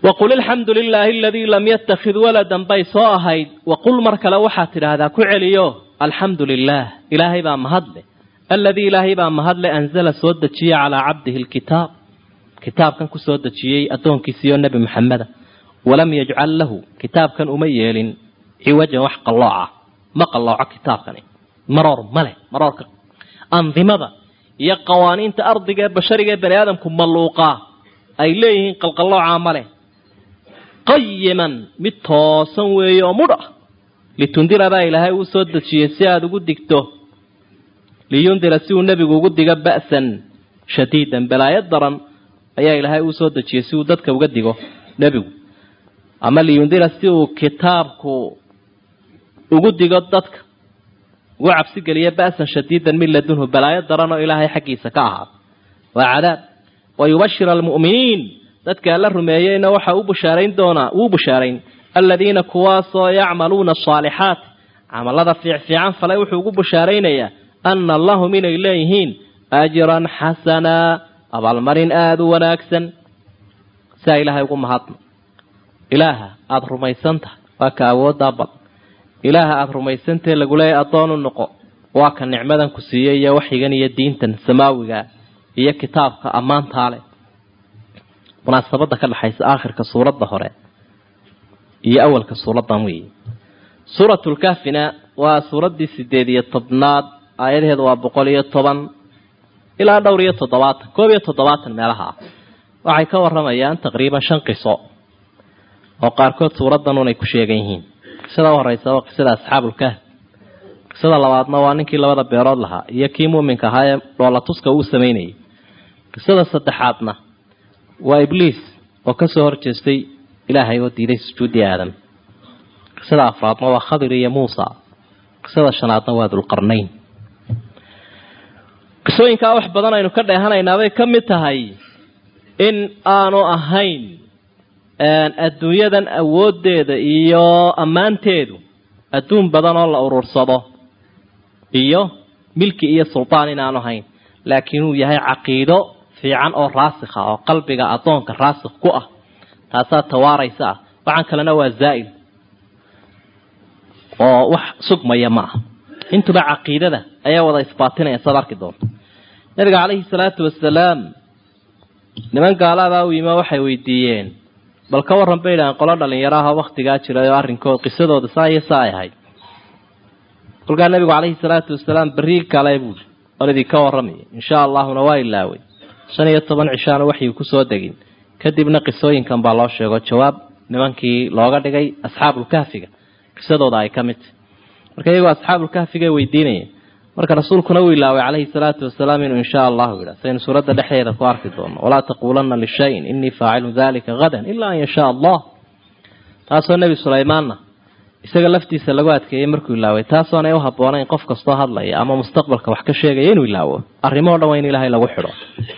waqul alxamdu lilaahi aladii lam yattakhid waladan bay soo ahayd waqul mar kale waxaad tidhaahdaa ku celiyo alxamdu lilaah ilaahay baa mahadle aladii ilaahay baa mahadle anzala soo dejiye calaa cabdihi lkitaab kitaabkan ku soo dejiyey addoonkiisiiyo nebi maxameda walam yajcal lahu kitaabkan uma yeelin ciwajan wax qallooca ma qallooco kitaabkani maroor male maroorka andimada iyo qawaaniinta ardiga ee bashariga ee bani aadamku malluuqaa ay leeyihiin qalqallooca male qayiman mid toosan weeye oo mudh ah litundira baa ilaahay uu soo dejiyey si aada ugu digto liyundira si uu nebigu ugu digo ba'san shadiidan balaayo daran ayaa ilaahay uu soo dejiyey si uu dadka uga digo nebigu ama liyundira si uu kitaabku ugu digo dadka ugu cabsi geliyo ba'san shadiidan min ladunhu balaayo daran oo ilaahay xaggiisa ka ahaada waa cadaab wa yubashir almu'miniin dadka alla rumeeyeyna waxa u bushaarayn doonaa wuu bushaarayn aladiina kuwaasoo yacmaluuna asaalixaat camalada fiicfiican falay wuxuu ugu bushaaraynayaa ana lahum inay leeyihiin ajran xasanaa abaalmarin aada u wanaagsan siaa ilaahay ugu mahadno ilaaha aada rumaysan tahay waa ka awooddaa badan ilaaha aada rumaysantahe laguleeyahy addoon u noqo waa ka nicmadan ku siiyey iyo waxyigan iyo diintan samaawiga iyo kitaabka ammaantaa leh munaasabada ka dhexaysa aakhirka suuradda hore iyo awalka suuradan weeye suuratulkahfina waa suuraddii sideed iyo tobnaad aayadaheedu waa boqol iyo toban ilaa dhowr iyo toddobaatan koob iyo toddobaatan meelaha ah waxay ka waramayaan taqriiban shan qiso oo qaarkood suuraddan unay ku sheegan yihiin qisada u horeysa waa qisada asxaabulkahf qisada labaadna waa ninkii labada beerood lahaa iyo kii muuminka ahaa ee dhoolatuska uu samaynayay qisada saddexaadna waa ibliis oo kasoo horjeestay ilaahay oo diiday sujuuddii aadam qisada afraadna waa khadir iyo muusa qisada shanaadna waa dulqarnayn qisooyinkaa wax badan aynu ka dheehanaynaabay ka mid tahay in aanu ahayn adduunyadan awooddeeda iyo ammaanteedu adduun badan oo la urursado iyo milki iyo sultaan inaanu ahayn laakiin uu yahay caqiido fiican oo raasikha oo qalbiga addoonka raasikh ku ah taasaa tawaaraysa ah waxaan kalena waa zaa'il oo wax sugmaya ma ah intuba caqiidada ayaa wada isbaatinaya saad arki doonto nabiga calayhi salaatu wasalaam niman gaalaabaa u yima waxay weydiiyeen bal ka warran bay idhahaan qolo dhalinyaro ah oo waktigaa jiray oo arrinkood qisadooda saa iyo saa ay ahayd kolkaa nabigu calayhi salaatu wasalaam berri kale buuri oon idinka warramaya insha allahuna waa ilaaway shan iyo toban cishaana waxyu kusoo degin kadibna qisooyinkan baa loo sheego jawaab nimankii looga dhigay asxaabulkahfiga qisadooda ay ka mid tahy marka iyagoo asxaabulkahfiga weydiinayeen marka rasuulkuna uu ilaaway calayhi salaatu wasalaam inuu insha allahu yidha saynu suuradda dhexdeeda ku arki doono walaa taquulanna lishayin inii faacilun dalika hadan ilaa an yashaa allah taasoo nebi sulaymaanna isaga laftiisa lagu adkeeyey markuu ilaaway taasoonay u habboonayn qof kastoo hadlaya ama mustaqbalka wax ka sheegaya inuu ilaawo arrimoo dhan waa in ilaahay lagu xidho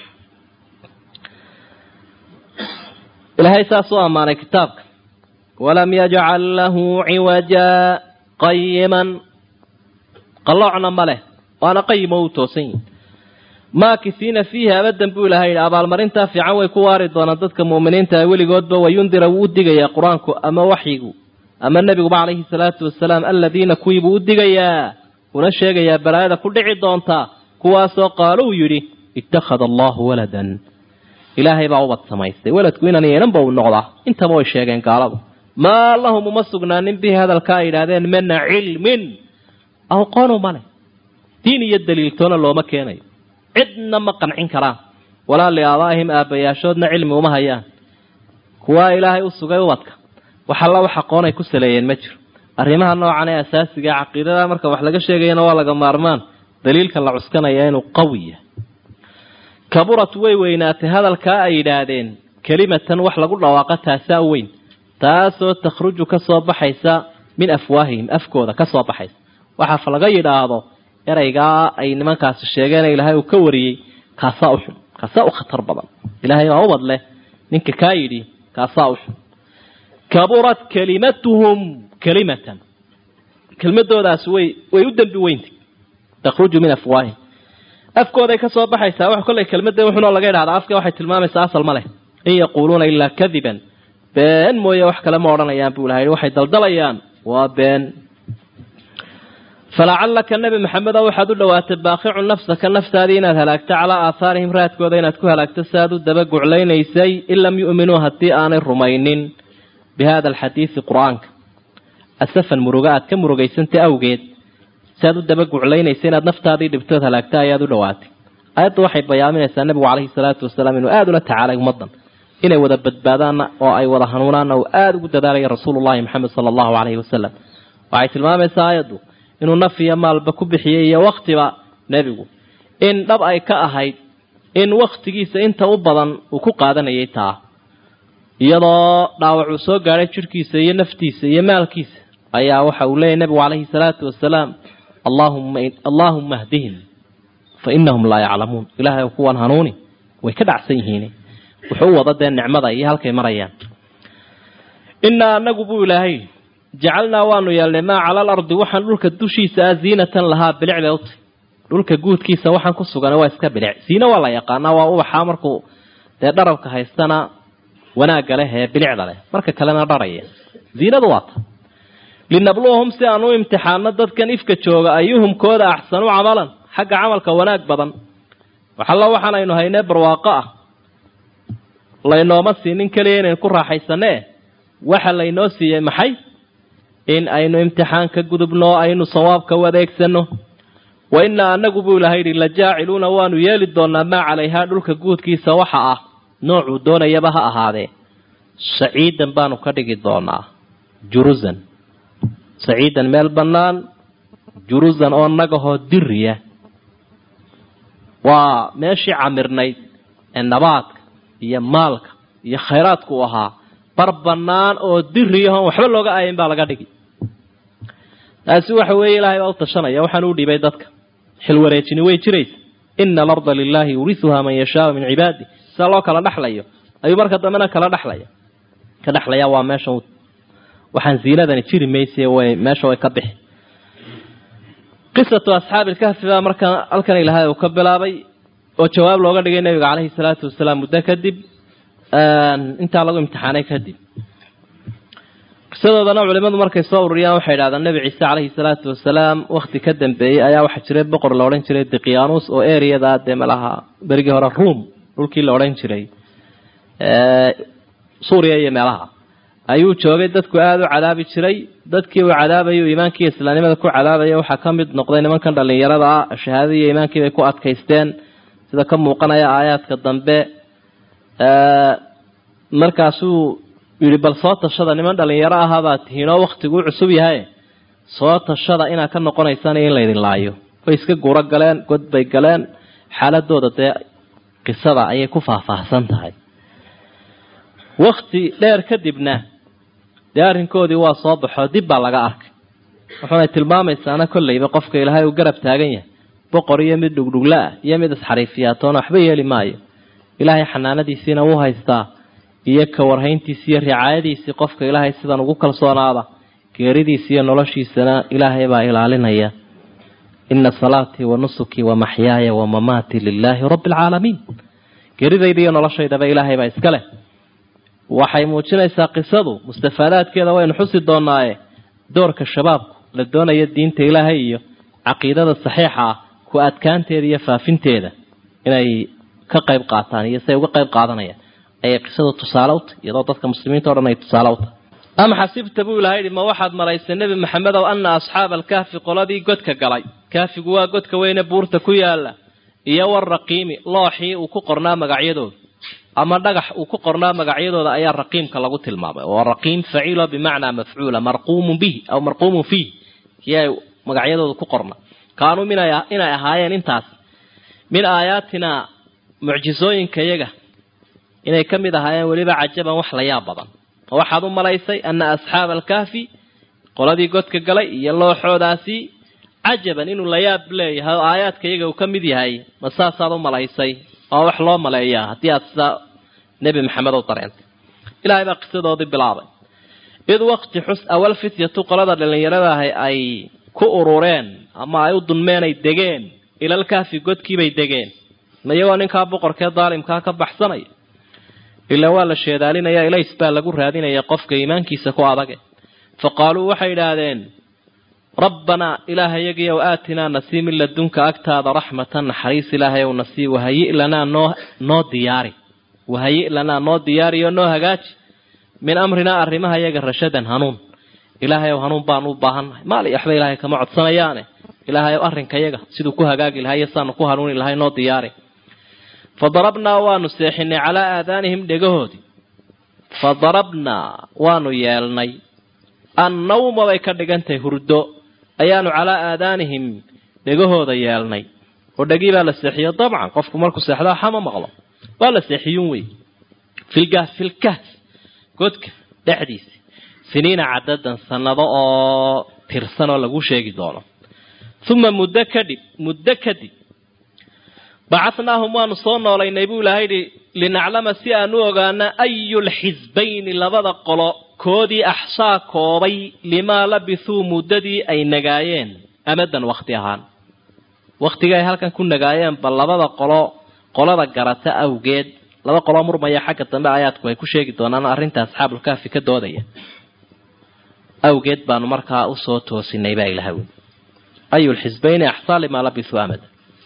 ilaahay saas u ammaanay kitaabka walam yajcal lahu ciwaja qayiman qalloocna ma leh waana qayimo u toosan yihi maakisiina fiihi abadan buu ilahay yidhi abaalmarintaa fiican way ku waari doonaan dadka mu'miniinta weligoodba wayundira wuu u digayaa qur-aanku ama waxyigu ama nebiguba calayhi salaatu wasalaam aladiina kuwiibuu u digayaa una sheegayaa balaayada ku dhici doontaa kuwaasoo qaaluu yidhi ittakhada allahu waladan ilaahay baa ubad samaystay weladku inan yeelanba uu noqdaa intaba way sheegeen gaaladu maa lahum uma sugnaanin bihi hadalka ay yidhaahdeen mina cilmin aqoonu male diin iyo daliiltoona looma keenayo cidna ma qancin karaan walaa liaabaa'ihim aabbayaashoodna cilmi uma hayaan kuwaa ilaahay u sugay ubadka wax alla wax aqoonay ku saleeyeen ma jiro arrimaha noocan ee asaasiga caqiidada marka wax laga sheegayana waa laga maarmaan daliilka la cuskanaya inuu qawi yahay kaburat way weynaatay hadalkaa ay yidhaahdeen kelimatan wax lagu dhawaaqa taasaa weyn taasoo takhruju ka soo baxaysa min afwaahihim afkooda ka soo baxaysa waxaaf laga yidhaahdo ereygaa ay nimankaasi sheegeen ilaahay uu ka wariyey kaasaa u xun kaasaa u khatar badan ilaahay baa ubad leh ninka kaa yidhi kaasaa u xun kaburat kalimatuhum kalimatan kelmadoodaas way way u dembi weyntay takhruju min afwaahihim afkooday ka soo baxaysaa wax kollay kelmadda wuxunoo laga idhahdaa afka waxay tilmaamaysaa asal ma leh in yaquuluuna ilaa kadiban been mooye wax kale ma odhanayaan buu ilahay waxay daldalayaan waa been falacallaka nebi maxamedo waxaad u dhowaatay baaqicun nafsaka naftaadii inaad halaagto calaa aahaarihim raadkooda inaad ku halaagto si aad u daba guclaynaysay in lam yu'minuu haddii aanay rumaynin bi hada alxadiidi qur-aanka asafan muruga aad ka murugaysantay awgeed si aad u daba guclaynaysa inaad naftaadii dhibtood halaagta ayaad u dhowaatay aayaddu waxay bayaaminaysaa nebigu caleyhi salaatu wasalaam inuu aada ula tacaalay ummaddan inay wada badbaadaanna oo ay wada hanuunaanna uu aada ugu dadaalaya rasuulullahi maxamed sala allahu caleyhi wasalam waxay tilmaamaysaa aayaddu inuu naf iyo maalba ku bixiyey iyo waktiba nebigu in dhab ay ka ahayd in wakhtigiisa inta u badan uu ku qaadanayay taa iyadoo dhaawac uu soo gaadhay jidhkiisa iyo naftiisa iyo maalkiisa ayaa waxa uu leeyahy nebigu caleyhi salaatu wasalaam allahumma allaahumma hdihim fa inahum laa yaclamuun ilaahay kuwan hanuuni way ka dhacsan yihiin wuxuu u wada dee nicmada iyo halkay marayaan innaa anagu buu ilaahay jacalnaa waanu yeelnay maa cala alardi waxaan dhulka dushiisa ah ziinatan lahaa bilic bay utay dhulka guudkiisa waxaan ku sugan waa iska bilic ziine waa la yaqaanaa waa ubaxaa markuu dee dharabka haystana wanaagga leh ee bilicda leh marka kalena dharaya ziinadu waa ta linabluwahum si aan u imtixaano dadkan ifka jooga ayuhum kooda axsanu camalan xagga camalka wanaag badan waxalla waxaan aynu haynee barwaaqo ah laynooma siinin keliya inaynu ku raaxaysanee waxa laynoo siiyey maxay in aynu imtixaan ka gudubno aynu sawaabka u adeegsano wa innaa anagu buu ilahay yidhi la jaaciluuna waanu yeeli doonaa maa calayhaa dhulka guudkiisa waxa ah noocuu doonayaba ha ahaadee saciidan baanu ka dhigi doonaa jurusan saciidan meel bannaan jurusan oo nagahoo diriya waa meeshii camirnayd ee nabaadka iyo maalka iyo khayraadku u ahaa bar bannaan oo diriyahon waxba looga aayin baa laga dhigi taasi waxa weeye ilaahay baa u tashanaya waxaan u dhibay dadka xilwareejini way jiraysa ina alarda lilaahi yurisuhaa man yashaau min cibaadi sida loo kala dhexlayo ayuu marka dambena kala dhexlaya ka dhexlaya waa meesha waxaan ziinadani jiri mayse way meesha way ka bixi qisatu asxaabi ilkahfi baa marka halkan ilahay uu ka bilaabay oo jawaab looga dhigay nabiga caleyhi salaatu wasalaam muddo kadib intaa lagu imtixaanay kadib qisadoodana culimadu markay soo ururiyaan waxay idhahdaan nebi ciise caleyhi salaatu wasalaam wakti ka dambeeyey ayaa waxaa jiray boqor la odhan jiray diqyaanus oo ereyada dee malaha berigii hore ruom dhulkii la odhan jiray suuriya iyo meelaha ayuu joogay dadku aada u cadaabi jiray dadkii uu cadaabayay iimaankii islaamnimada ku cadaabaya waxaa ka mid noqday nimankan dhallinyarada ah shahaadadii iyo iimaankii bay ku adkaysteen sida ka muuqanaya aayaadka dambe markaasuu yidhi bal soo tashada niman dhallinyaro ahaabaa tihiinoo waktiguu cusub yahay soo tashada inaad ka noqonaysaan in laydin laayo way iska guuro galeen god bay galeen xaaladooda dee qisada ayay ku faahfaahsan tahay wakti dheer kadibna dee arrinkoodii waa soo baxoo dib baa laga arkay wuxuunay tilmaamaysaana kolleyba qofka ilaahay uu garab taagan yahay boqor iyo mid dhugdhugla ah iyo mid isxariifiyaatoona waxba yeeli maayo ilaahay xanaanadiisiina wuu haystaa iyo ka warhayntiisi iyo ricaayadiisii qofka ilaahay sidan ugu kalsoonaada geeridiisi iyo noloshiisana ilaahay baa ilaalinaya ina salaatii wa nusukii wa maxyaaya wa mamaatii lilaahi rabbi alcaalamiin geeridayda iyo noloshaydaba ilaahay baa iska leh waxay muujinaysaa qisadu mustafaadaadkeeda waynu xusi doonaaye doorka shabaabku la doonaya diinta ilaahay iyo caqiidada saxiixa ah ku adkaanteeda iyo faafinteeda inay ka qayb qaataan iyo siay uga qayb qaadanayaan ayay qisadu tusaale u tahy iyadoo dadka muslimiinta o dhan ay tusaale u tahay ama xasibta buu ilahay yihi ma waxaad maraysay nebi maxamedow ana asxaaba alkahfi qoladii godka galay kahfigu waa godka weyne buurta ku yaala iyo waraqiimi looxii uu ku qornaa magacyadooda ama dhagax uu ku qornaa magacyadooda ayaa raqiimka lagu tilmaamay oo raqiim faciilo bimacnaa mafcuula marquumun bihi aw marquumun fiih kii ay magacyadooda ku qorna kaanuu inay ahaayeen intaas min aayaatina mucjisooyinka yaga inay ka mid ahaayeen weliba cajaban wax la yaab badan oo waxaad u malaysay ana asxaaba alkahfi qoladii godka galay iyo looxoodaasi cajaban inuu la yaab leeyahay oo aayaadka iyaga uu ka mid yahay ma saasaad u malaysay oo wax loo maleeyaa haddii aad sidaa nebi maxamed u dareentay ilaahay baa qisadoodii bilaabay id waqti xus awal fityatu qolada dhallinyarada ahi ay ku urureen ama ay u dunmeen ay degeen ilalkaafi godkiibay degeen ma iyagoo ninkaa boqorkee daalimkaa ka baxsanaya ilaa waa la sheedaalinaya ilays baa lagu raadinaya qofka iimaankiisa ku adage fa qaaluu waxay idhaahdeen rabbanaa ilaahayagiyow aatinaa nasii min ladunka agtaada raxmatan naxariis ilaahayow nasii wahayi lanaa noo noo diyaari wahayi lanaa noo diyaariyo noo hagaaji min amrinaa arrimaha yaga rashadan hanuun ilaahayow hanuun baanu u baahannahay maali waxba ilaahay kama codsanayaane ilaahayow arrinkayaga siduu ku hagaagi lahay iyo saanu ku hanuuni lahay noo diyaari fa darabnaa waanu seexinay calaa aadaanihim dhegahoodii fa darabnaa waanu yeelnay annawma bay ka dhigantahay hurdo ayaanu calaa aadaanihim dhegahooda yeelnay oo dhegii baa la seexiyo dabcan qofku markuu seexdaa xama maqlo waa la seexiyun wey filgaas filkaas godka dhexdiisa siniina cadadan sanado oo tirsan oo lagu sheegi doono uma muddo kadhib muddo kadib bacatnaahum waanu soo noolaynay buu ilahay yidhi linaclama si aan u ogaana ayulxisbayni labada qolo koodii axsaa koobay limaa labithuu muddadii ay nagaayeen amadan wakti ahaan wakhtigii ay halkan ku nagaayeen bal labada qolo qolada garata awgeed laba qoloo murmaya xagga dambe aayaadku ay ku sheegi doonaan arrinta asxaabulkaafi ka doodaya awgeed baanu markaa usoo toosinay baa ilaha wy ayulxisbayni axsaa limaa labithuu amada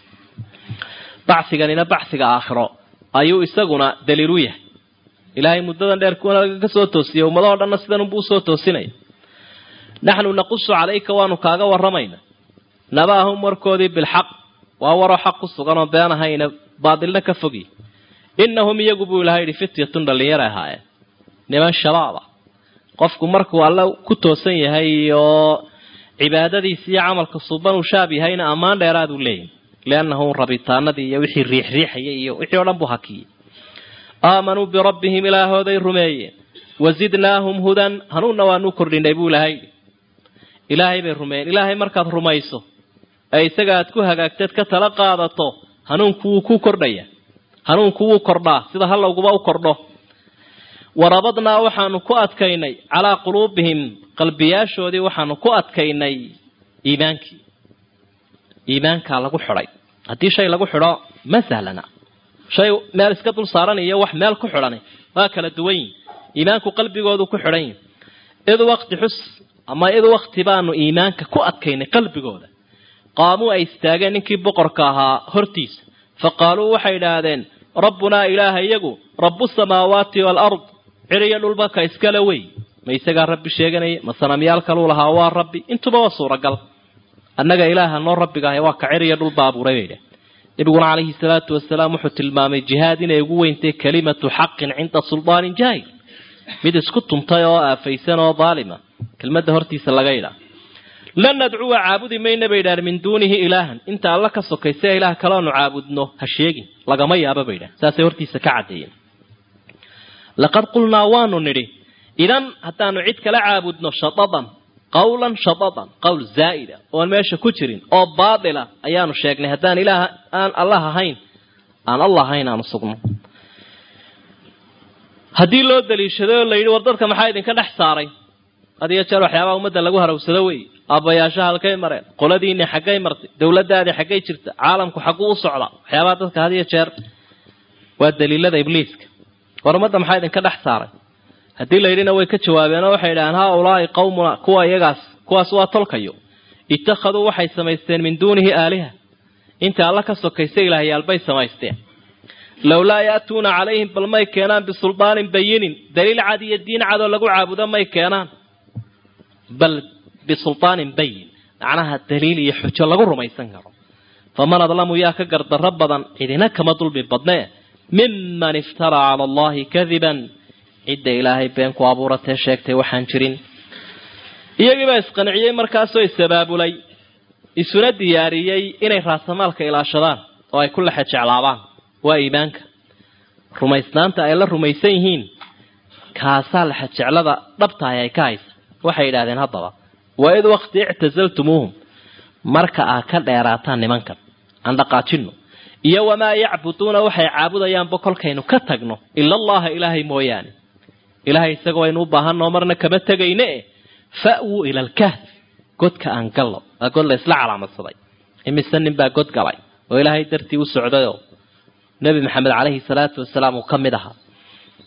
bacsiganina bacsiga aakhiro ayuu isaguna daliilu yahay ilaahay muddadan dheer kuwana laga ka soo toosiyay ummadahoo dhanna sidanunbuu usoo toosinaya naxnu naqusu calayka waanu kaaga warramayna nabaahum warkoodii bilxaq waa waroo xaq ku sugan oo been ahayna baadilna ka fogi innahum iyagu buu ilahay yidhi fityatun dhallinyara ahaayeen niman shabaab ah qofku markuu alla ku toosan yahay oo cibaadadiisa iyo camalka suban uu shaab yahayna ammaan dheeraaduu leeyahy liannahu rabitaanadii iyo wixii riixriixayay iyo wixii o dhan buu hakiyey aamanuu birabbihim ilaahooday rumeeyeen wazidnaahum hudan hanuunna waanu kordhinay buu ilahay ilaahay bay rumeeyeen ilaahay markaad rumayso ee isaga aad ku hagaagteed ka tala qaadato hanuunku wuu ku kordhaya hanuunku wuu kordhaa sida hallowguba u kordho warabadnaa waxaanu ku adkaynay calaa quluubihim qalbiyaashoodii waxaanu ku adkaynay iimaankii iimaankaa lagu xidhay haddii shay lagu xidho ma sahlana shay meel iska dul saaran iyo wax meel ku xidhan waa kala duwan yihin iimaanku qalbigoodu ku xidhan yihi id waqti xus ama id waqti baanu iimaanka ku adkaynay qalbigooda qaamuu ay istaageen ninkii boqorka ahaa hortiisa fa qaaluu waxay idhaahdeen rabbunaa ilaaha iyagu rabu samaawaati waalard ciriyo dhulba ka iskale wey ma isagaa rabbi sheeganaya ma sanamyaal kaluu lahaa waa rabbi intuba waa suuragal annaga ilaaha noo rabbiga ahay waa ka ciriyo dhulba abuuray bay dhah nabiguna calayhi salaatu wasalaam wuxuu tilmaamay jihaad inay ugu weyntay kalimatu xaqin cinda suldaanin jaahil mid isku tuntay oo aafaysan oo daalima kelmadda hortiisa laga idhaa lan nadcuwa caabudi mayna bay idhahan min duunihi ilaahan inta alla ka sokaysa ilaah kaleonu caabudno ha sheegin lagama yaaba bay idhahan saasay hortiisa ka caddeeyeen laqad qulnaa waanu nidhi idan haddaanu cid kala caabudno shadadan qawlan shadadan qowl zaa'ida oon meesha ku jirin oo baatila ayaanu sheegnay haddaan ilaah aan allah ahayn aan allah ahayn aanu sugno haddii loo daliishaday oo la yidhi war dadka maxaa idinka dhex saaray had iyo jeer waxyaabaha ummadda lagu harawsado wey aabbayaashaha halkay mareen qoladiinni xaggay martay dowladdaadii xaggay jirta caalamku xagguu u socdaa waxyaabaha dadka had iyo jeer waa daliilada ibliiska war ummadda maxaa idinka dhex saaray haddii la yidhina way ka jawaabeen oo waxay idhahaan haa ulaahi qawmuna kuwa iyagaas kuwaas waa tolkayo ittakhaduu waxay samaysteen min duunihi aaliha inta alla ka sokaysa ilaahyaalbay samaysteen lowlaa ya'tuuna calayhim bal may keenaan bisuldaanin bayinin daliil cad iyo diin cadoo lagu caabudo may keenaan bal bisulaanin bayin macnaha daliil iyo xujo lagu rumaysan karo faman adlamu yaa ka gardarro badan cidina kama dulmi badnee miman iftaraa cala allahi kadiban cidda ilaahay been ku abuuratee sheegtay waxaan jirin iyagiibaa isqanciyey markaasoo isabaabulay isuna diyaariyey inay raasamaalka ilaashadaan oo ay ku lexe jeclaabaan waa iimaanka rumaysnaanta ay la rumaysan yihiin kaasaa lexe jeclada dhabtahay ay ka haysa waxay yidhahdeen haddaba wa id waqti ictasaltumuuhum marka aad ka dheeraataan nimankan aan dhaqaajino iyo wamaa yacbuduuna waxay caabudayaanba kolkaynu ka tagno ila allaha ilaahay mooyaane ilaahay isaga waynu u baahanoo marna kama tegayne e fa'wuu ila alkahf godka aan gallo waa god la isla calaamadsaday imise nin baa god galay oo ilaahay dartii u socdayoo nebi maxamed calayhi salaatu wasalaam uu ka mid ahaa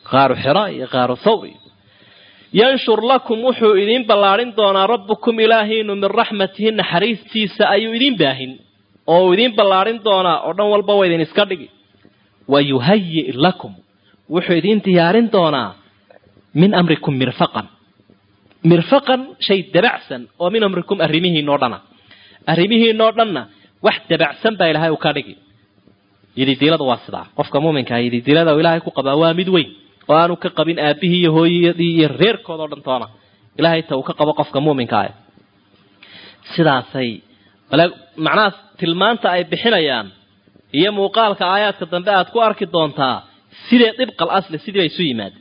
qaaru xira iyo qaaru thawri yanshur lakum wuxuu idiin ballaadhin doonaa rabbukum ilaahiinu min raxmatihi naxariistiisa ayuu idiin baahin oo uu idiin ballaadhin doonaa oo dhan walba wa idin iska dhigi wa yuhayi lakum wuxuu idiin diyaarin doonaa min amrikum mirfaqan mirfaqan shay dabacsan oo min amrikum arrimihiinoo dhana arrimihiinoo dhanna wax dabacsan baa ilaahay uu ka dhigi yididiilada waa sidaa qofka muuminkaa yididiilada uu ilaahay ku qabaa waa mid weyn oo aanu ka qabin aabihii iyo hooyadii iyo reerkooda o dhan toona ilaahay ta uu ka qabo qofka muuminka ah sidaasay macnaha tilmaanta ay bixinayaan iyo muuqaalka aayaadka dambe aad ku arki doontaa sidee dibqal asli sidii bay isu yimaadeen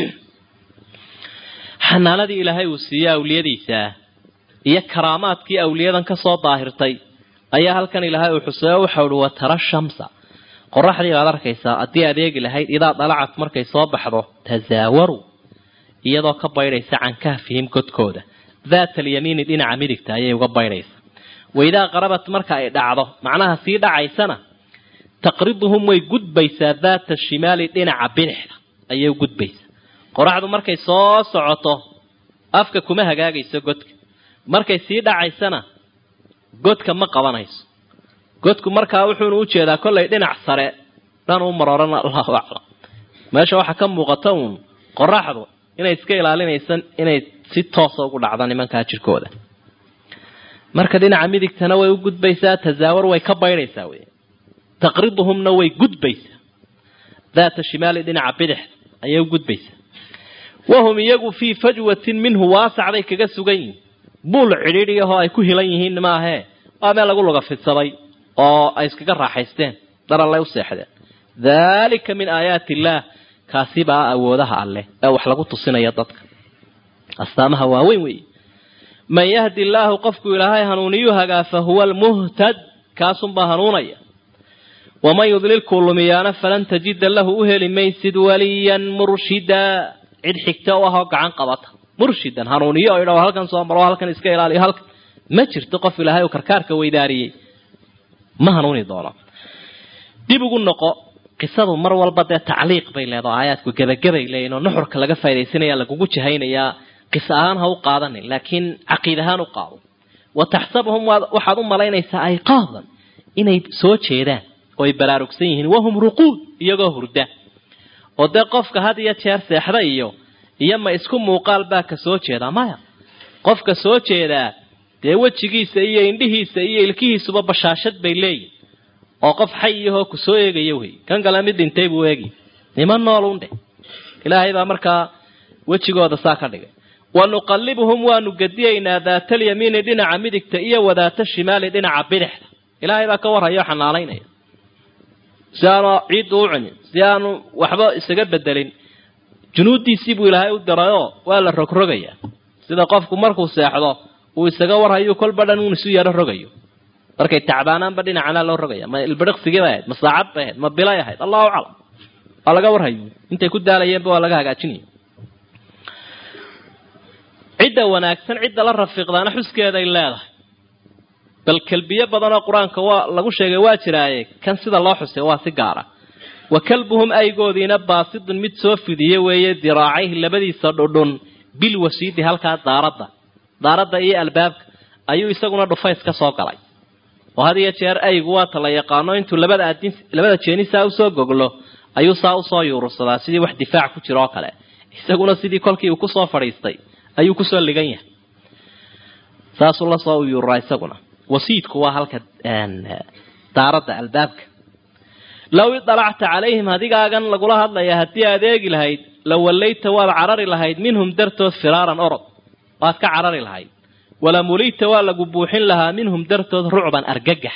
xanaanadii ilaahay uu siiyey awliyadiisa iyo karaamaadkii awliyadan ka soo daahirtay ayaa halkan ilaahay uu xuseeyo waxau uhi watara shamsa qoraxdii baad arkaysaa haddii adeegi lahayd idaa dalacat markay soo baxdo tasaawaru iyadoo ka baydhaysa can kahfihim godkooda daata alyamiini dhinaca midigta ayay uga baydhaysa waidaa qarabat marka ay dhacdo macnaha sii dhacaysana taqriduhum way gudbaysaa daata shimaali dhinaca bidixda ayay u gudbaysaa qoraxdu markay soo socoto afka kuma hagaagayso godka markay sii dhacaysana godka ma qabanayso godku markaa wuxuuna u jeedaa kollay dhinac sare dhan u marorana allahu aclam meesha waxaa ka muuqata uun qoraxdu inay iska ilaalinaysan inay si toosa ugu dhacdo nimankaa jirkooda marka dhinaca midigtana way u gudbaysaa tasaawar way ka baydhaysaa wey taqriduhumna way gudbaysaa daata shimaali dhinaca bidix ayay u gudbaysaa wahum iyagu fii fajwatin minhu waasacday kaga sugan yihin buul cidhiidhiyahoo ay ku hilan yihiin maahee waa meel lagu luga fidsaday oo ay iskaga raaxaysteen darallay u seexdeen daalika min aayaati illaah kaasi baa awoodaha alleh ee wax lagu tusinaya dadka astaamaha waaweyn weeye man yahdi illaahu qofku ilaahay hanuuniyu hagaa fa huwa almuhtad kaasunbaa hanuunaya waman yudlilkuu lumiyaana falan tajida lahu u heli maysid waliyan murshida cid xigta u ahoo gacan qabata murshidan hanuuniyo o idha halkan soo maro halkan iska ilaaliyo halkan ma jirto qof ilaahay uu karkaarka weydaariyey ma hanuuni doono dib ugu noqo qisadu mar walba dee tacliiq bay leedaho aayaadku gebagabay leeyihin oo nuxurka laga faydaysanaya lagugu jahaynayaa qis ahaan ha u qaadanin laakiin caqiid ahaan u qaado wa taxsabuhum waxaad u malaynaysaa ayqaadan inay soo jeedaan oo ay baraarugsan yihiin wahum ruquud iyagoo hurda oo dee qofka had iyo jeer seexda iyo iyo ma isku muuqaal baa ka soo jeedaa maya qofka soo jeedaa dee wejigiisa iyo indhihiisa iyo ilkihiisuba bashaashad bay leeyihin oo qof xay iyahoo ku soo eegaya wey kan kale mid dhintay buu eegi niman noolun dheh ilaahay baa markaa wejigooda saa ka dhigay wa nuqallibuhum waanu gediyaynaa daatalyamiini dhinaca midigta iyo wadaata shimaali dhinaca bidixda ilaahay baa ka warhaya oo xanaalaynaya si aanu ciiddu u cunin si aanu waxba isaga bedelin junuuddiisii buu ilaahay u dirayoo waa la rogrogayaa sida qofku markuu seexdo uu isaga warhayo kolba dhan uun isu yaro rogayo markay tacbaanaanba dhinacana loo rogaya ma ilbiriqsigii bay ahayd ma saacad bay ahayd ma bilay ahayd allahu aclam waa laga warhayo intay ku daalayeenba waa laga hagaajinaya cidda wanaagsan cidda la rafiiqdaana xuskeeday leedahay bal kelbiyo badanoo qur-aanka waa lagu sheegay waa jiraaye kan sida loo xusay waa si gaara wa kalbuhum aygoodiina baasidun mid soo fidiye weeye diraacayhi labadiisa dhudhun bilwasiidi halkaa daaradda daaradda iyo albaabka ayuu isaguna dhufays ka soo galay oo had iyo jeer aygu waata la yaqaano intuu labada adin labada jeeni saa usoo goglo ayuu saa usoo yuurursadaa sidii wax difaac ku jira oo kale isaguna sidii kolkii uu kusoo fadhiistay ayuu kusoo ligan yahay saasuu lasoo yuururaa isaguna wasiidku waa halka daaradda albaabka low idalacta calayhim hadigaagan lagula hadlaya haddii aad eegi lahayd la wallayta waad carari lahayd minhum dartood firaaran orod waad ka carari lahayd wala mulita waa lagu buuxin lahaa minhum dartood rucban argagax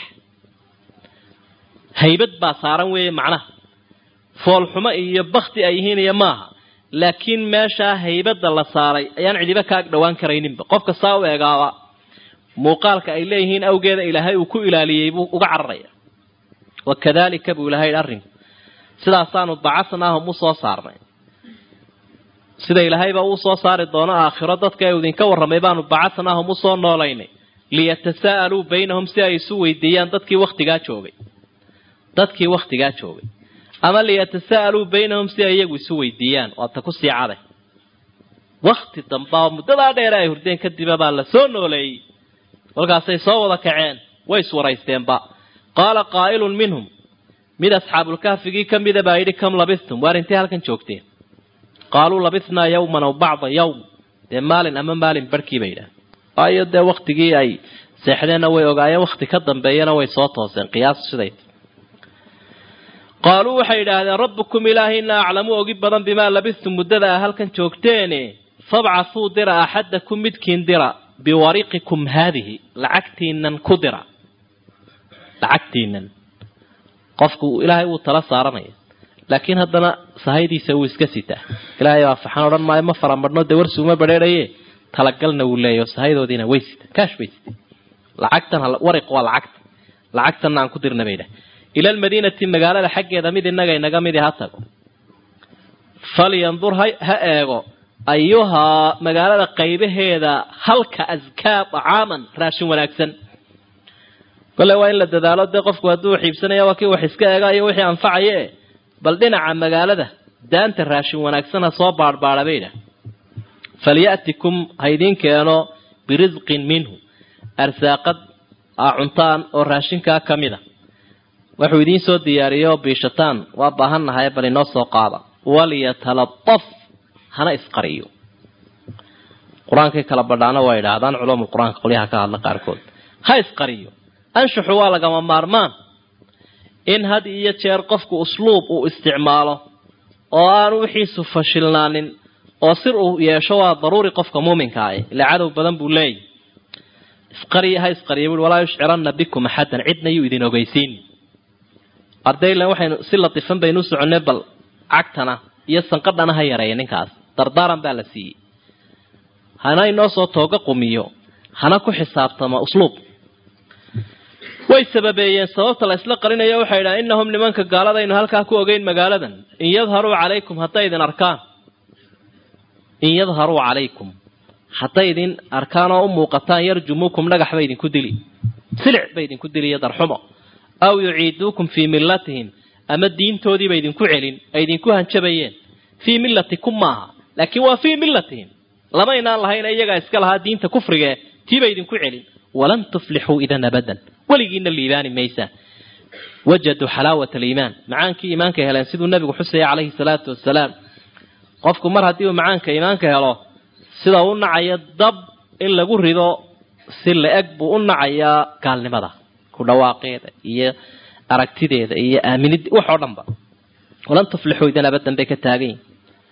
haybad baa saaran weeye macnaha foolxumo iyo bakti ay yihiin iyo maaha laakiin meeshaa haybadda la saaray ayaan cidiba ka ag dhowaan karayninba qofka saa u eegaaba muuqaalka ay leeyihiin awgeeda ilaahay uu ku ilaaliyey buu uga cararaya wakadalika buu ilahay arrinku sidaasaanu bacasnaahum u soo saarnay sida ilaahayba uu soo saari doono aakhiro dadka ee idinka warramay baanu bacasnaahum usoo noolaynay liyatasaa'aluu baynahum si ay isu weydiiyaan dadkii wakhtigaa joogay dadkii wakhtigaa joogay ama liyatasa'aluu baynahum si ay iyagu isu weydiiyaan waata ku sii caday wakti damba oo muddadaa dheere ay hurdeen kadiba baa la soo nooleeyey kolkaasay soo wada kaceen way iswaraysteenba qaala qaa'ilun minhum mid asxaabulkaafigii ka mida baa yidhi kam labistum waar intay halkan joogteen qaaluu labisnaa yawman aw bacda yawm dee maalin ama maalin barhkii bay yidhaah waayo dee waktigii ay seexdeenna way ogaayeen wakti ka dambeeyana way soo tooseen qiyaas siday qaaluu waxay yidhaahdeen rabbukum ilaahina aclamu ogi badan bimaa labistum muddada a halkan joogteene fabcathuu dira axadakum midkiin dira biwariqikum haadihi lacagtiinan ku dira lacagtiinan qofku ilaahay wuu tala saaranaya laakiin haddana sahaydiisa wuu iska sitaa ilaahay baa faxan odhan maayo ma faramadhno dee warsuuma badheeraye talagalna wuu leeyahy oo sahaydoodiina way sita kaash bay sita lacagtan wariq waa lacagta lacagtanna aan ku dirna bay dhah ila almadiinati magaalada xaggeeda mid inaga inaga midi ha tago falyandur ha eego ayuhaa magaalada qaybaheeda halka askaa dacaaman raashin wanaagsan kole waa in la dadaalo dee qofku hadduu xiibsanaya waa kii wax iska eega iyo wixii anfacaye bal dhinaca magaalada daanta raashin wanaagsan ha soo baadhbaadha bay dhah falya'tikum ha idiin keeno birisqin minhu arsaaqad aa cuntaan oo raashinkaa ka mid a wuxuu idiin soo diyaariyo biishataan waa baahannahay bal inoo soo qaada waliyataladaf hana isqariyo qur-aankay kala badhaana waa yidhaahdaan culumul qur-aanka qolyaha ka hadla qaarkood ha isqariyo anshuxu waa lagama maarmaan in had iyo jeer qofku usluub uu isticmaalo oo aanu wixiisu fashilnaanin oo sir uu yeesho waa daruuri qofka muuminka ah ila cadow badan buu leeyahy isqariy ha isqariya bui walaa yushciranna bikum axadan cidna yuu idin ogeysiin ardaylan waxaynu si latifan baynu u soconnay bal cagtana iyo sanqadhana ha yareeya ninkaas dardaaran baa la siiyey hana inoo soo tooga qumiyo hana ku xisaabtama usluub way sababeeyeen sababta la isla qarinayo waxay idhaha innahum nimanka gaaladaynu halkaa ku ogeyn magaaladan in yadharuu calaykum hadday idin arkaan in yadharuu calaykum hadday idin arkaan oo u muuqataan yarjumuukum dhagax bay idinku dili silic bay idinku dili iyo darxumo aw yuciiduukum fii millatihim ama diintoodiiba idinku celin ay idinku hanjabayeen fii millatikum maaha laakiin waa fii millatihim lamaynaan lahayna iyagaa iska lahaa diinta kufrigee tiibay idinku celin walan tuflixuu idan abadan weligiina liibaani maysaan wajaduu xalaawat aliimaan macaankii iimaanka heleen siduu nabigu xusaya calayhi salaatu wasalaam qofku mar haddii uu macaanka iimaanka helo sida u nacaya dab in lagu rido si la-eg buu u nacayaa gaalnimada ku dhawaaqeeda iyo aragtideeda iyo aaminid wax oo dhan ba walan tuflixuu idan abadan bay ka taagan yihin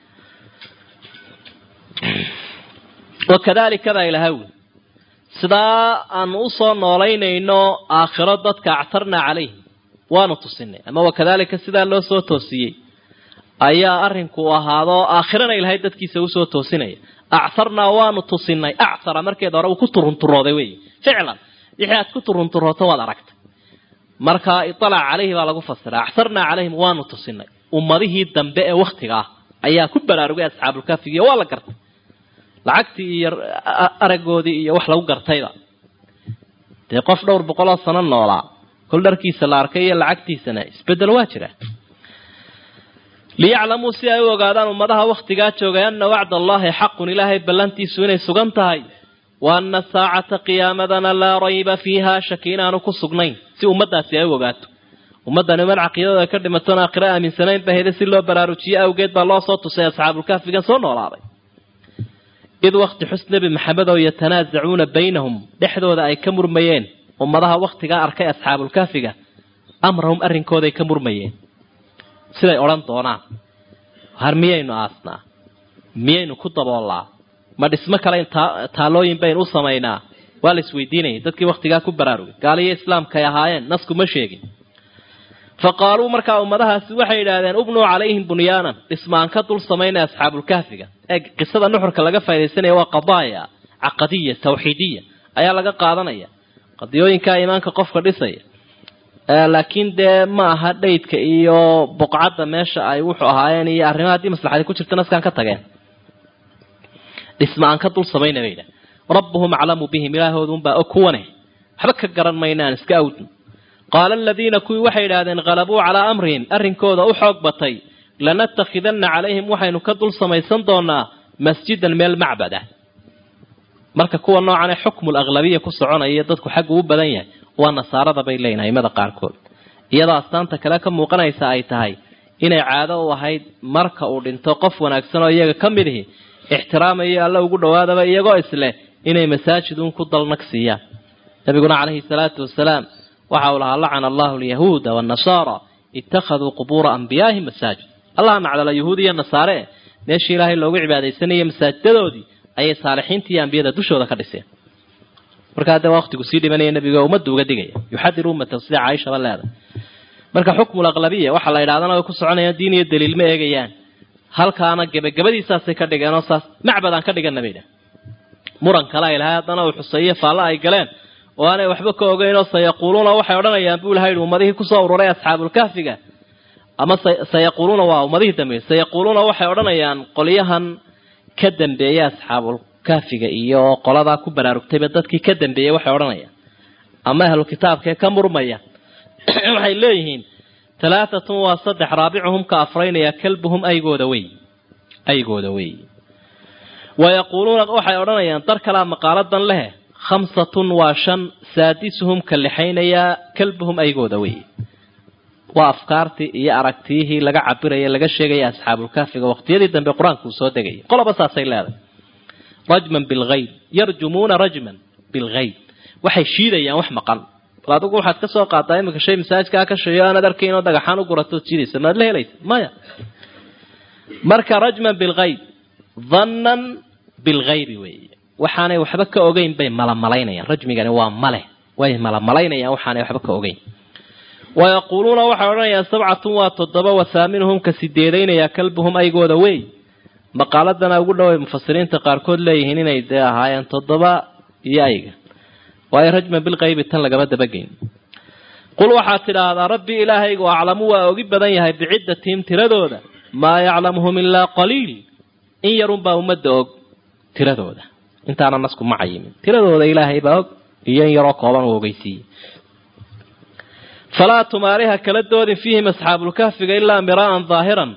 wakadalika baa ilaha wi sidaa aanu usoo noolaynayno aakhiro dadka actarnaa calayhim waanu tusinay ama wakadalika sidaa loo soo toosiyey ayaa arinku ahaado aakhirana ilahay dadkiisa usoo toosinaya actarnaa waanu tusinay actara markeeda hore uu ku turunturooday wey ficlan wixii aad ku turunturooto waad aragtay marka ialac calayhi baa lagu fasira actarnaa calayhim waanu tusinay ummadihii dambe ee waktiga ah ayaa ku baraarugay asxaabulkaafigiiyo waa la gartay lacagtii iyo aragoodii iyo wax lagu gartayba dee qof dhowr boqoloo sano noolaa kol dharkiisa la arkay iyo lacagtiisana isbedel waa jira liyaclamuu si ay u ogaadaan ummadaha waktigaa joogay ana wacda allahi xaqun ilaahay ballantiisu inay sugan tahay wa ana saacata qiyaamadana laa rayba fiiha shaki inaanu ku sugnayn si ummadaasi ay u ogaato ummadani umad caqiidada ka dhimatoon aakhiro aaminsanayn ba heda si loo baraarujiye awgeed baa loo soo tusay asxaabulkaafigan soo noolaaday id wakti xus nebi maxamed oo yatanaasacuuna baynahum dhexdooda ay ka murmayeen ummadaha waktigaa arkay asxaabulkaafiga amrahum arrinkooday ka murmayeen siday odhan doonaan har miyaynu aasnaa miyaynu ku daboollaa ma dhismo kale taalooyin baynu u samaynaa waa la isweydiinayay dadkii waktigaa ku baraarugay gaaliyo islaamkaay ahaayeen nasku ma sheegin fa qaaluu markaa ummadahaasi waxay yidhaahdeen ubnuu calayhim bunyaanan dhismaan ka dul samaynaya asxaabulkaafiga ee qisada nuxurka laga faa'idaysanaya waa qadaaya caqadiya tawxiidiya ayaa laga qaadanaya qadiyooyinkaa iimaanka qofka dhisaya laakiin dee ma aha dhaydka iyo boqcadda meesha ay wuxuu ahaayeen iyo arrimaha haddii maslaxadi ku jirta naskaan ka tageen dhisma aan ka dul samayna bay yidhaha rabbuhum aclamu bihim ilaahoodunbaa og kuwane waxba ka garan mayna aan iska awdno qaala aladiina kuwii waxay yidhaahdeen qalabuu calaa amrihim arrinkooda u xoog batay lanattakhidanna calayhim waxaynu ka dul samaysan doonaa masjidan meel macbad ah marka kuwa noocanee xukmul aglabiya ku soconaya dadku xaggu u badan yahay waa nasaarada bay leeyihin aimada qaarkood iyadoo astaanta kale ka muuqanaysa ay tahay inay caado u ahayd marka uu dhinto qof wanaagsan oo iyaga ka mid ihi ixtiraamayo alla ugu dhowaadaba iyagoo isleh inay masaajidun ku dalnag siiyaan nabiguna calayhi salaatu wasalaam waxa uu lahaa lacana allahu alyahuuda waannasaara ittakhaduu qubuura anbiyaahim masaajid allah nacdala yahuud iyo nasaare meeshii ilaahay loogu cibaadaysanayay masaajidadoodii ayay saalixiinta iyo ambiyada dushooda ka dhiseen markaa dee waqtigu sii dhimanaya nabiga ummadda uga digaya yuxadir ummatahu sida caaishaba leedahay marka xukmul aqlabiya waxaa la yidhahdana way ku soconayaan diin iyo daliil ma eegayaan halkaana gebagabadiisaasay ka dhigeen oo saas macbad aan ka dhigana bay idhaha muran kale ay lahay haddana uu xuseeye faallo ay galeen oo aanay waxba ka ogeyn oo sayaquuluuna waxay odhanayaan buu ilaha yidhi ummadihii kusoo ururay asxaabulkahfiga ama sayaquuluuna waa ummadihii dambeeyey sayaquuluuna waxay odhanayaan qolyahan ka dambeeya asxaabulkahfiga iyo qoladaa ku baraarugtayba dadkii ka dambeeyey waxay odhanayaan ama ahlu kitaabkaee ka murmaya waxay leeyihiin talaatatun waa saddex raabicuhum ka afraynaya kalbuhum aygooda wey aygooda wey wayaquuluuna waxay odhanayaan dar kalaa maqaaladan lehe khamsatun waa shan saadisuhum ka lixaynayaa kalbuhum aygooda wey waa afkaartii iyo aragtiyihii laga cabiraya laga sheegaya asxaabulkaafiga waqtiyadii dambe qur-aanka uu soo degayay qoloba saasay leedahay rajman bilgayb yarjumuuna rajman bilgayb waxay shiidayaan wax maqan bal adigu waxaad ka soo qaadaa iminka shay masaajkaa ka sheeyo aanaad arkayn oo dhagaxaan u guratood jiidaysa maad la helaysa maya marka rajman bilgayb dhannan bilgaybi weeye waxaanay waxba ka ogeyn bay malamalaynayaan rajmigani waa male way malamalaynayaan waxaanay waxba ka ogeyn wayaquuluuna waxay odhanayaan sabcatun waa toddoba wathaaminhum ka sideedaynayaa kalbuhum aygooda wey maqaaladana ugu dhoway mufasiriinta qaarkood leeyihiin inay dee ahaayeen toddoba iyo ayga waayo rajman bilqaybi tan lagama dabageyn qul waxaad tidhaahdaa rabbi ilaahaygu aclamu waa ogi badan yahay biciddatihim tiradooda maa yaclamuhum ilaa qaliil in yarunbaa ummadda og tiradooda intaana nasku ma cayimin tiradooda ilaahay baa og iyo in yaroo kooban uu ogeysiiyey falaa tumaariha kala doodin fiihim asxaabulkahfiga ilaa miraa'an daahiran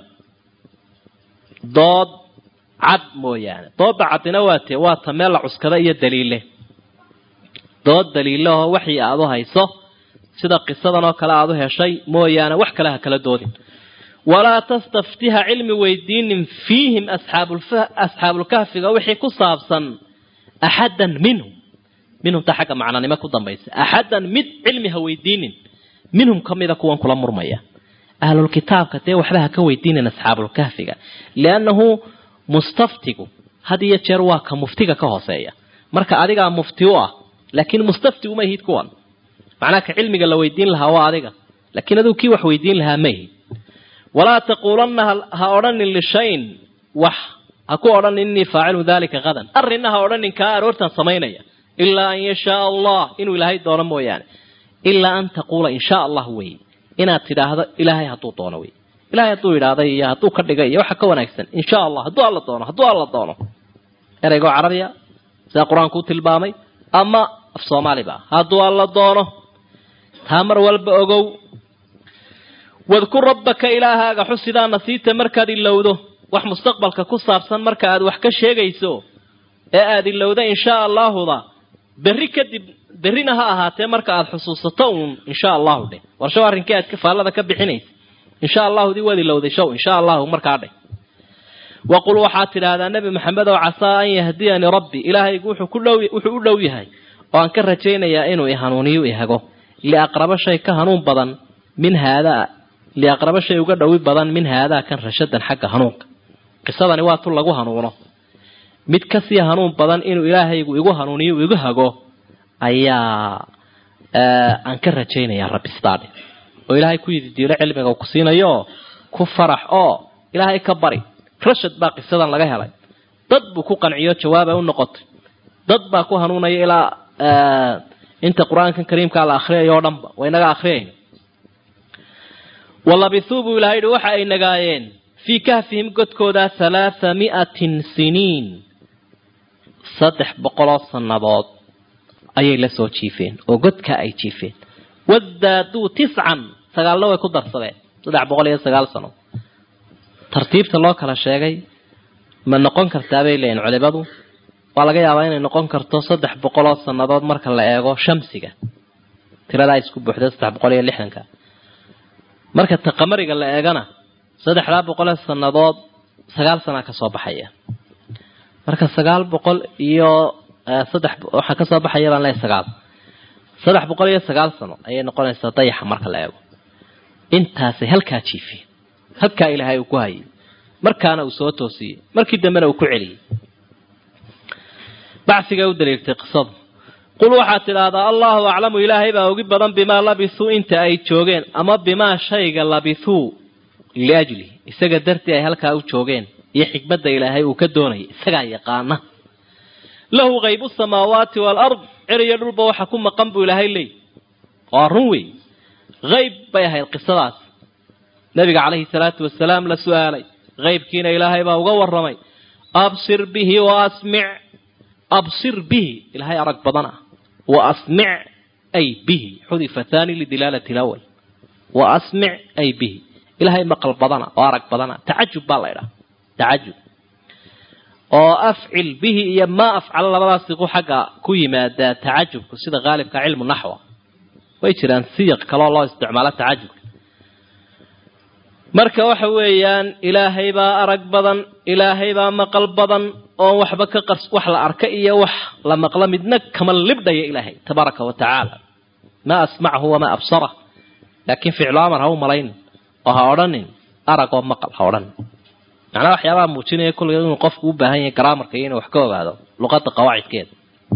dood cad mooyaane doodda caddina waa tee waa ta meel la cuskada iyo daliile dood daliilahoo waxii aada u hayso sida qisadan oo kale aada u heshay mooyaane wax kale ha kala doodin walaa tastaftiha cilmi weydiinin fiihim asxaabulkahfiga wixii ku saabsan axaddan minhum minhumta xagga macnanimo ku dambaysa axaddan mid cilmi ha weydiinin minhum ka mida kuwan kula murmaya ahlulkitaabka dee waxba ha ka weydiinin asxaabulkahfiga liannahu mustaftigu had iyo jeer waa ka muftiga ka hooseeya marka adigaa mufti u ah laakiin mustafti uma ihid kuwan macnaha ka cilmiga la weydiin lahaa waa adiga laakiin aduu kii wax weydiin lahaa ma ihid walaa taquulanna ha odhanin lishayin wax ha ku odhan innii faacilu dalika hadan arrinna ha odhanin kaa aroortan samaynaya ilaa an yashaa allah inuu ilaahay doono mooyaane ilaa an taquula in shaa allah wey inaad tidhaahdo ilaahay hadduu doono wey ilahay hadduu idhaahday iyo hadduu ka dhigay iyo waxa ka wanaagsan insha allah hadduu alla doono hadduu alla doono ereygoo carabiya sida qur-aanku u tilmaamay ama af soomaaliba hadduu alla doono taa mar walba ogow wadkur rabbaka ilaahaaga xusidaa nasiita markaad ilowdo wax mustaqbalka ku saabsan marka aad wax ka sheegayso ee aada ilowda inshaa allaahuda berri kadib berrina ha ahaatee marka aada xusuusato uun insha allahu dheh warshow arrinkii aad faallada ka bixinaysa insha allahudii waad ilowday show insha allahu markaa dheh waqul waxaad tidhaahdaa nebi maxamed oo casaa an yahdiyanii rabbi ilaahaygu wuxuu ku dhow wuxuu u dhow yahay oo aan ka rajaynayaa inuu ihanuuniyo ihago liaqrabo shay ka hanuun badan min haadaa liaqrabo shay uga dhowi badan min haadaa kan rashadan xagga hanuunka qisadani waa tu lagu hanuuno mid kasii hanuun badan inuu ilaahaygu igu hanuuniyo igu hago ayaa aan ka rajaynayaa rabbi sidaadhe oo ilaahay ku yididiilo cilmiga ku siinayo ku farax oo ilaahay ka bari rashad baa qisadan laga helay dad buu ku qanciyo jawaaba u noqotay dad baa ku hanuunaya ilaa inta qur-aankan kariimkaa la akriyayo o dhanba waynaga akriyayna walabithuu buu ilahay yihi waxa ay nagaayeen fii kahfihim godkooda halaatha mi'atin siniin saddex boqoloo sannadood ayay la soo jiifeen oo godkaa ay jiifeen wadaaduu tiscan sagaalna way ku darsadeen saddex boqol iyo sagaal sano tartiibta loo kala sheegay ma noqon kartaa bay leeyihin culimadu waa laga yaabaa inay noqon karto saddex boqol oo sannadood marka la eego shamsiga tiradaa isku buuxda saddex boqol iyo lixdanka marka taqamariga la eegana saddexdaa boqol ee sannadood sagaal sanaa kasoo baxaya marka sagaal boqol iyo saddex waxaa kasoo baxaya baan leeyahay sagaal saddex boqol iyo sagaal sano ayay noqonaysaa dayaxa marka la eego intaasay halkaa jiifiyeen halkaa ilaahay uu ku hayay markaana uu soo toosiyey markii dambena uu ku celiyey bacsigay u daliiltay qisadu qul waxaad tidhaahdaa allahu aclamu ilaahay baa ogi badan bimaa labisuu inta ay joogeen ama bimaa shayga labisuu liajlihi isaga dartii ay halkaa u joogeen iyo xikmadda ilaahay uu ka doonayay isagaa yaqaana lahu haybu samaawaati waalard cer iyo dhulba waxa ku maqan buu ilaahay leey waa run wey hayb bay ahayd qisadaas nabiga calayhi salaatu wasalaam la su-aalay haybkiina ilaahay baa uga waramay absir bihi wa asmic absir bihi ilaahay arag badan ah wa asmic ay bihi xudifa thani lidilaalati lawal wa asmic ay bihi ilaahay maqal badana oo arag badana tacajub baa la idhaha tacajub oo afcil bihi iyo maa afcal labadaas siqu xagga ku yimaadaa tacajubku sida haalibka cilmu naxwa way jiraan siyaq kaloo loo isticmaalo tacajubka marka waxa weeyaan ilaahay baa arag badan ilaahay baa maqal badan oo waxba ka qars wax la arka iyo wax la maqlo midna kama libdhaya ilaahay tabaaraka wa tacaala maa asmacahu wamaa absarah laakiin ficlu amar ha u malayn oo ha odhanin arag oo maqal ha odhanin macnaha waxyaabaha muujinaya kulliga inuu qofku u baahan yahay garaamarka iyo inuu wax ka ogaado luqadda qawaacidkeeda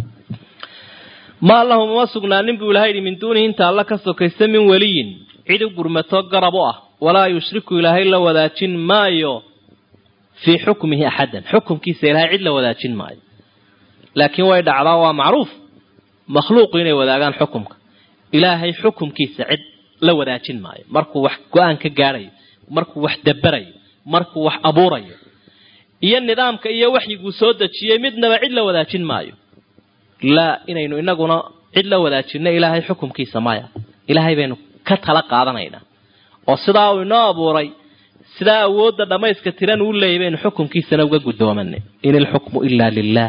maa lahum uma sugnaanin buu ilahay yidhi min duunihi inta alla ka sokaysa min weliyin cid u gurmato garab u ah walaa yushriku ilaahay la wadaajin maayo fii xukmihi axadan xukumkiisa ilaahay cid la wadaajin maayo laakiin way dhacdaa waa macruuf makhluuqu inay wadaagaan xukumka ilaahay xukumkiisa cid la wadaajin maayo markuu wax go-aan ka gaadhayo markuu wax daberayo markuu wax abuurayo iyo nidaamka iyo waxyiguu soo dejiyey midnaba cid la wadaajin maayo laa inaynu inaguna cid la wadaajinno ilaahay xukumkiisa maya ilaahay baynu ka tala qaadanaynaa oo sidaa uu inoo abuuray sidaa awoodda dhammayska tiran uu leeyay baynu xukumkiisana uga guddoomanay in ilxukmu ilaa lilah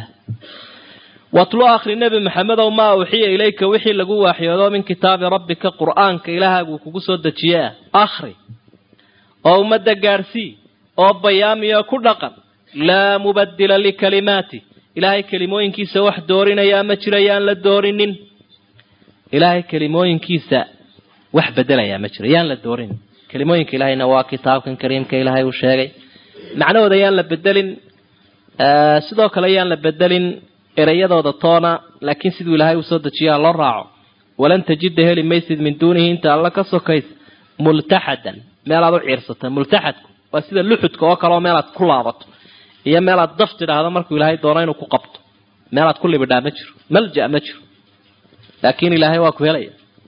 watlu akhri nebi maxamedow maa uxiya ilayka wixii lagu waaxyoodo min kitaabi rabbika qur'aanka ilaahaguu kugu soo dejiye ah akhri oo ummadda gaadhsii oo bayaamiyo ku dhaqan laa mubadila likalimaati ilaahay kelimooyinkiisa wax doorinayaa ma jira yaan la doorinin ilaahay kelimooyinkiisa wax bedelayaa ma jiro yaan la doorinin kelimooyinka ilaahayna waa kitaabkan kariimka ilaahay uu sheegay macnahooda yaan la bedelin sidoo kale yaan la bedelin ereyadooda toona laakiin siduu ilaahay usoo dejiyaa loo raaco walan tajida heli maysid min duunihi inta alla ka sokays multaxadan meelaad u ciirsata multaxadku waa sida luxudka oo kaleoo meelaad ku laabato iyo meelaad daf tidhaahdo markuu ilaahay doono inuu ku qabto meelaad ku libidhaa ma jiro malja ma jiro laakiin ilaahay waa ku helaya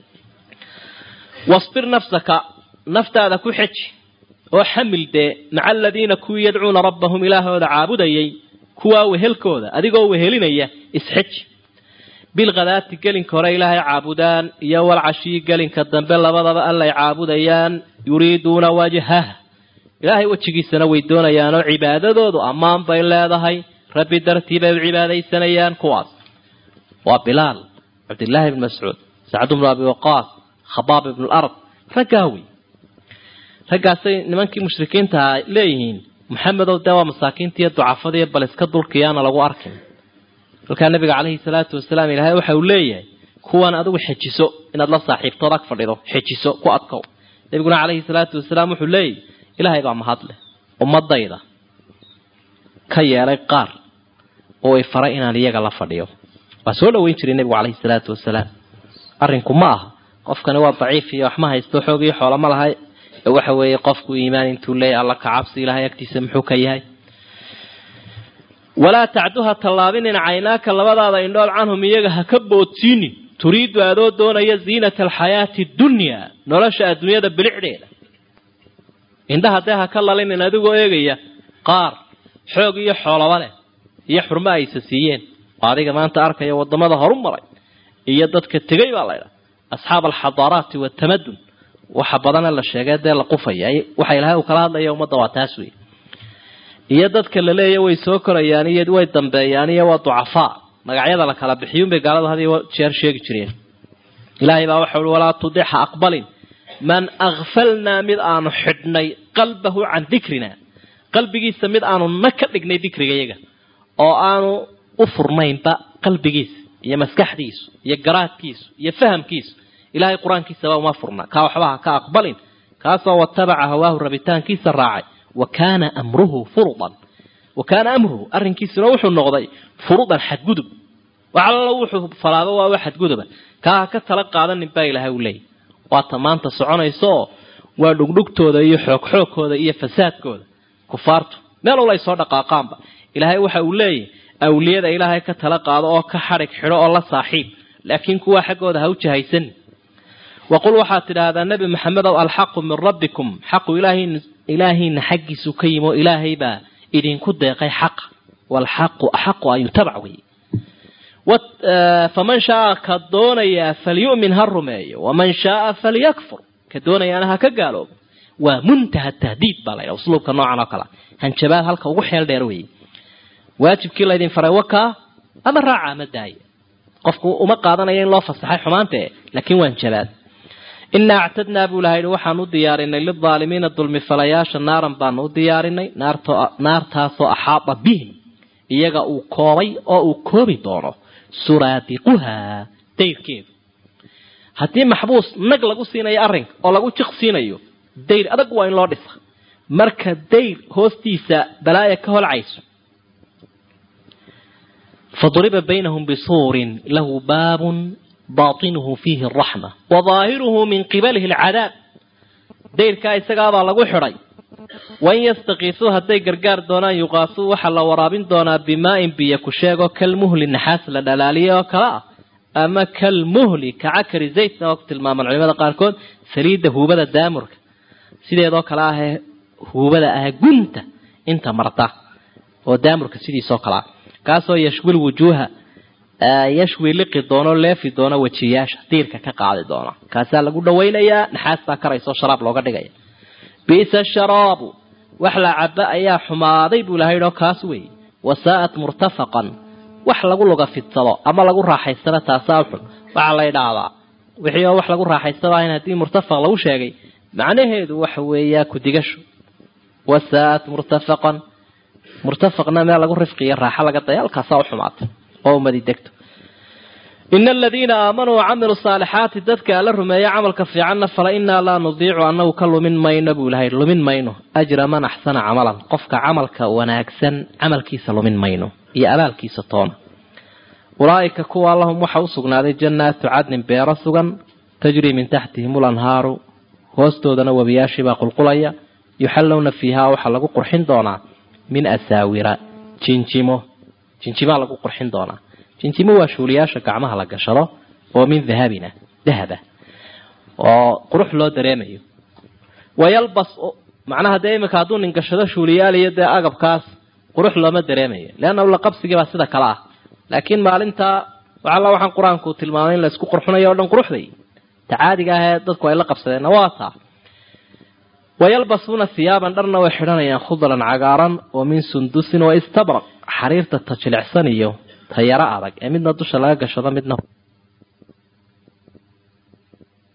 wasbir nafsaka naftaada ku xeji oo xamil dee maca aladiina kuwii yadcuuna rabbahum ilaahooda caabudayay kuwaa wehelkooda adigoo wehelinaya isxeji bilkhadaati gelinka hore ilaahay caabudaan iyo walcashiyi gelinka dambe labadaba allay caabudayaan yuriiduuna wajhah ilaahay wejigiisana way doonayaanoo cibaadadoodu ammaan bay leedahay rabbi dartii bay u cibaadaysanayaan kuwaas waa bilaal cabdillaahi ibn mascuud sacd bnu abi waqaas khabaab ibnu lard raggaa wey raggaasay nimankii mushrikiintaha leeyihiin maxamedow dee waa masaakiintiiyo ducafadiiyo bal iska dulkiyaana lagu arkin halkaa nabiga caleyhi salaatu wasalaam ilaahay waxa uu leeyahay kuwan adigu xejiso inaad la saaxiibtood ag fadhido xejiso ku adkow nabiguna caleyhi salaatu wasalaam wuxuu leeyahy ilaahay baa mahadleh ummadayda ka yeelay qaar oo ay faray inaan iyaga la fadhiyo waa soo dhaweyn jiray nebigu caleyhi salaatu wasalaam arrinku ma aha qofkani waa daciif iyo waxma haysto xoog iyo xoolama lahay waxa weeye qofku iimaan intuu leeyahy alla ka cabsi ilahay agtiisa muxuu ka yahay walaa tacduha tallaabinin caynaaka labadaada indhood canhum iyaga ha ka boodsiinin turiidu adoo doonaya ziinata alxayaati dunyaa nolosha adduunyada bilicdeeda indhaha dee ha ka lalinin adigoo eegaya qaar xoog iyo xoolaba leh iyo xurmo aysa siiyeen oo adiga maanta arkaya wadamada horu maray iyo dadka tegay baa laydhaha asxaab alxadaaraati watamadun waxa badana la sheegay dee la qufaya waxa ilahay uu kala hadlaya ummadda waa taas wey iyo dadka la leeya way soo korayaan iyo way dambeeyaan iyo waa ducafaa magacyada la kala bixiyunbay gaaladu had iyo jeer sheegi jireen ilaahay baa waxa ui walaa tudixa aqbalin man akfalnaa mid aanu xidhnay qalbahu can dikrina qalbigiisa mid aanu na ka dhignay dikrigayaga oo aanu u furnaynba qalbigiisa iyo maskaxdiisu iyo garaadkiisu iyo fahamkiisu ilahay qur-aankiisaba uma furna kaa waxba ha ka aqbalin kaasoo watabaca hawaahu rabitaankiisa raacay wa kaana amruhu furudan wa kaana amruhu arrinkiisuna wuxuu noqday furudan xadgudub wax allo wuxuu falaado waaba xadguduba kaa ha ka tala qaadanin baa ilahay u leeyahy waata maanta soconayso oo waa dhugdhugtooda iyo xoogxoogkooda iyo fasaadkooda kufaartu meel wal ay soo dhaqaaqaanba ilaahay waxa uu leeyahy awliyada ilaahay ka tala qaado oo ka xadhig xidho oo la saaxiib laakiin kuwa xaggooda ha u jahaysanin waqul waxaad tidhaahdaa nebi maxamedow alxaqu min rabbikum xaqu ilaahiina xaggiisu ka yimi oo ilaahay baa idinku deeqay xaqa waalxaqu axaqu an yutabac wey faman shaaa ka doonayaa falyu'min ha rumeeyo waman shaaa falyakfur ka doonayaana ha ka gaaloobo waa muntaha tahdiid baa laydha usluubka noocan oo kalea hanjabaad halka ugu xeel dheer weeye waajibkii laydin faray wakaa ama raaca ama daaya qofku uma qaadanaya in loo fasaxay xumaante laakiin waan jabaad inaa actadnaa buu ilaha yidhi waxaan u diyaarinay lilaalimiina dulmifalayaasha naaran baanu u diyaarinay naartaasoo axaada bihim iyaga uu koobay oo uu koobi doono suraadiquhaa dayrkeedu haddii maxbuus nag lagu siinayo arrinka oo lagu jiq siinayo dayr adag waa in loo dhisa marka dayr hoostiisa balaaya ka holcayso faduriba baynahum bisuurin lahu baabun baatinuhu fiihi araxma wa daahiruhu min qibalihi alcadaab dayrkaa isagaabaa lagu xidhay wain yastakiisuu hadday gargaar doonaan yuqaasuu waxaa la waraabin doonaa bimaa-in biyo ku sheego kalmuhli naxaas la dhalaaliye oo kale ah ama kalmuhli kacakari zaytna oo ku tilmaamaan culimada qaarkood saliidda huubada daamurka sideedoo kale ahee huubada ah gunta inta marta oo daamurka sidiisoo kale ah kaasoo yashwil wujuuha yashwi liqi doono leefi doono wejiyaasha diirka ka qaadi doona kaasaa lagu dhawaynayaa naxaastaa karayso sharaab looga dhigaya bisa sharaabu wax la caba ayaa xumaaday buu ilahay o kaas weeye wasaa'at murtafaqan wax lagu luga fidsado ama lagu raaxaysano taasaa xun waxaa la ydhaahdaa wixii oo wax lagu raaxaysado ahayn haddii murtafaq lagu sheegay macnaheedu waxa weeyaa kudigasho wasaa'at murtafaqan murtafaqna meel lagu rifqiyo raaxo laga daya halkaasaa uxumaatay oo umadi degto ina aladiina aamanuu wacamiluu saalixaati dadka alla rumeeya camalka fiicanna fala inaa laa nudiicu annagu ka lumin mayno buu ilahay lumin mayno ajra man axsana camalan qofka camalka wanaagsan camalkiisa lumin mayno iyo abaalkiisa toona ulaa'ika kuwa lahum waxa u sugnaaday jannaatu cadnin beero sugan tajrii min taxtihim ulanhaaru hoostoodana webiyaashiibaa qulqulaya yuxallowna fiihaa waxaa lagu qurxin doonaa min asaawira jinjimo jinjimaa lagu qurxin doonaa jinjimo waa shuuliyaasha gacmaha la gashado oo min dahabina dahaba oo qurux loo dareemayo wayalbas macnaha dee iminka hadduu nin gashado shuuliyaaliyo dee agabkaas qurux looma dareemayo leanna la qabsigii baa sida kale ah laakiin maalintaa waxalla waxaan qur-aanku tilmaamay in la isku qurxunayo o dhan quruxday ta caadiga ah ee dadku ay la qabsadeenna waa taa wayalbasuuna hiyaaban dharna way xidhanayaan khudlan cagaaran oo min sundusin wa istabraq xariirta ta jilicsan iyo ta yaro adag ee midna dusha laga gashado midna